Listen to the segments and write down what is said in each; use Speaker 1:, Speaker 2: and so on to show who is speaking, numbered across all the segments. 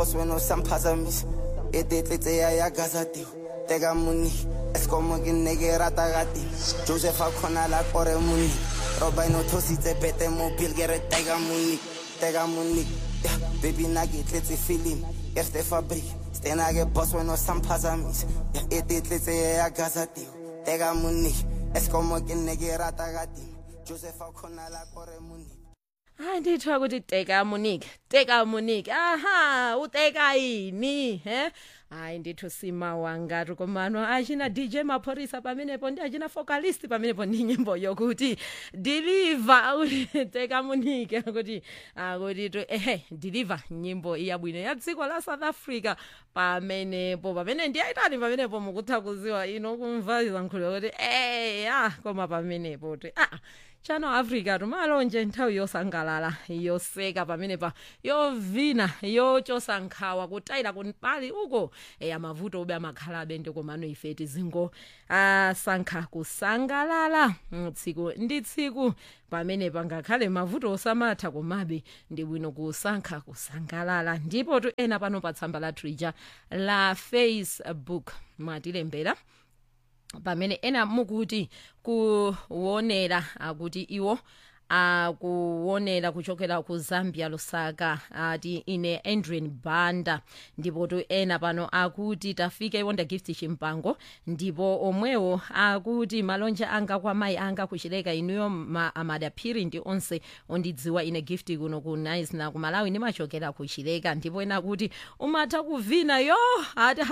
Speaker 1: wena usamphazamisa etetletse ya ya gazatiwa teka muni esikomo ke nne ke rata kateng joseph a kgona la kore moni roba eno thositse pete mobile ke re teka moni teka moni ya baby na ke tletse film ke ste fabric stena ke boss wena usamphazamisa ya etetletse ya ya gazatiwa teka moni esikomo ke nne ke rata kateng joseph a kgona la kore moni
Speaker 2: hayi ndithiwa ukuthi teka monique teka monique aha uteka yini he hayi ndithi usima wangati komano achina dj maphorisa pamenepo ndi achina vocalist pamenepo ndi nyimbo yokuti deliver kuti teka monique akuti akuti to ehe deliver nyimbo iyabwino ya dziko la south africa pamenepo pamene ndiyayitani pamenepo mukuthakuziwa ino kumva zankhulo kuti eya koma pamenepo ti ah chano africa tumalonje nthawi yosangalala yoseka pamenepa yovina yochosa nkhawa kutayira kumpali uko eya mavuto obe amakhalabe ndikomano ife tizingo asankha kusangalala Mm, tsiku ndi tsiku pamenepa ngakhale mavuto osamatha komabe ndi bwino kusankha kusangalala ndipo tu ena pano pa tsamba la twitter la facebook mwatilembera pamene ena mukuti kuwonera akuti iwo akuwonera kuchokera ku zambia lusaka ati ine adrian banda ndipo tu ena pano akuti tafika iwonda gift chimpango ndipo omwewo akuti malonje anga kwa mayi anga kuchileka inuyo ma, amadaphiri ndi onse ondidziwa ine gift kuno ku nice na kumalawi ndimachokera kuchileka ndipo ena kuti umatha kuvina yo ati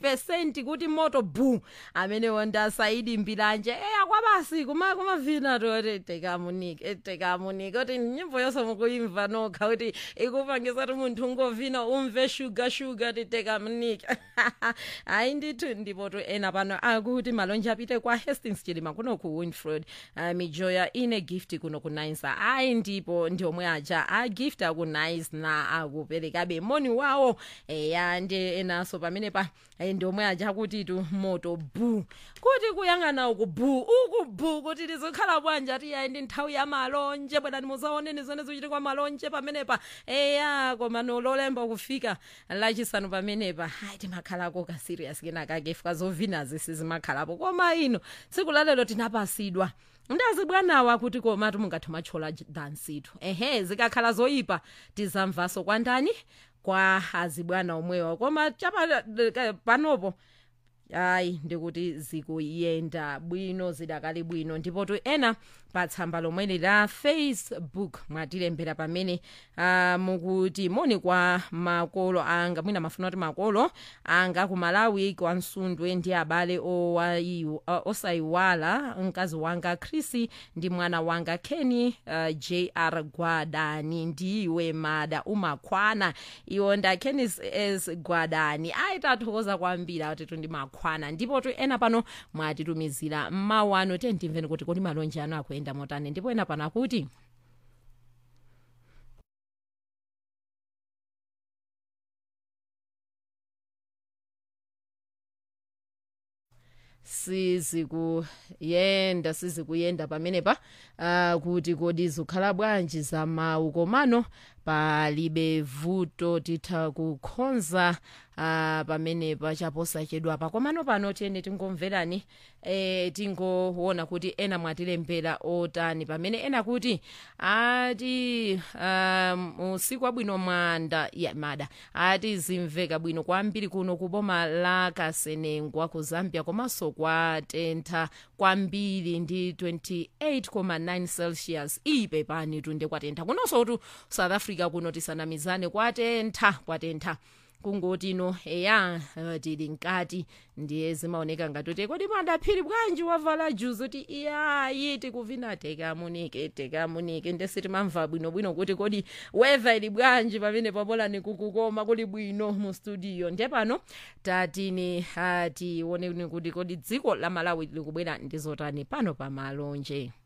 Speaker 2: 100 kuti moto bu amene wonda saidi mbilanje eya kwabasi kuma kumavina toti tekamunike tekamunike kuti nyimbo yonse mukuimva nokha kuti ikupangisa kuti munthu ungovina umve shuga shuga ti tekamunike hayi ndithu ndipo to ena pano akuti malonje apite kwa hastings chilima kuno ku winfred uh, mijoya ine gift kuno ku nice ayi ndipo ndi omwe aja agift aku nice na akuperekabe moni wawo eya ndi enaso pamene pa eh, ndi omwe aja kuti tu moto bu kuti kuyang'ana uku bu uku bu kuti lizikhala bwanja tiyayi ndi nthawi ya malonje bwerani muzaoneni zone zichitikwa malonje pamenepa eya koma nololemba kufika lachisanu pamenepa hayi timakhalako ka serious kenakake fika zovinazi sizimakhalapo koma ino tsiku lalelo tinapasidwa ndazi bwanawa kuti komatu mungathe machola dansitu ehe zikakhala zoyipa tizamvaso kwandani kwa azibwana omwewa koma chapa panopo hayi ndikuti zikuyenda bwino zidakali bwino ndipo tu ena pa tsamba lomweli la facebook mwatilembera pamene uh, mukuti moni kwa makolo anga mwina mafuna kuti makolo anga ku malawi kwa nsundwe ndi abale owayiw- uh, osayiwala mkazi wanga chrissy ndi mwana wanga kenny uh, jr gwadani ndiwe mada umakhwana iwo nda kennis s gwadani ayitathokoza kwambiri atitu ndi makhwana ndipo tu ena pano mwatitumizira mmawu ano tiye timveni kuti kodi malonje ano akuyenda motani ndipo ena pano akuti sizikuyenda sizikuyenda pamenepa uh, kuti kodi zikhala bwanji za mawu komano palibe vuto titha kukhonza uh, pamenepa chaposachedwapa komano pano tiyeni tingomverani e, tingoona kuti ena mwatilembera otani pamene ena kuti ati um, usiku wabwino mwanda ya mada ati zimveka bwino kwambiri kuno ku boma la kasenengwa ku zambia komanso kwatentha kwambiri ndi 28,9 celsius ipe pani tunde kwatentha kunonso tu south africa kuno tisanamizane kwatentha kwatentha kungoti ino eya uh, tili nkati ndiye zimaoneka ngati kodi madaphiri bwanji wavala juzi kuti iyayi tikuvina tekamunike tekamunike ndesi timamva bwinobwino kuti kodi weather ili bwanji pamene pabolani kukukoma kuli bwino mu studio ndiye pano tatini uh, tione kuti kodi dziko la malawi likubwera ndizotani pano pa malonje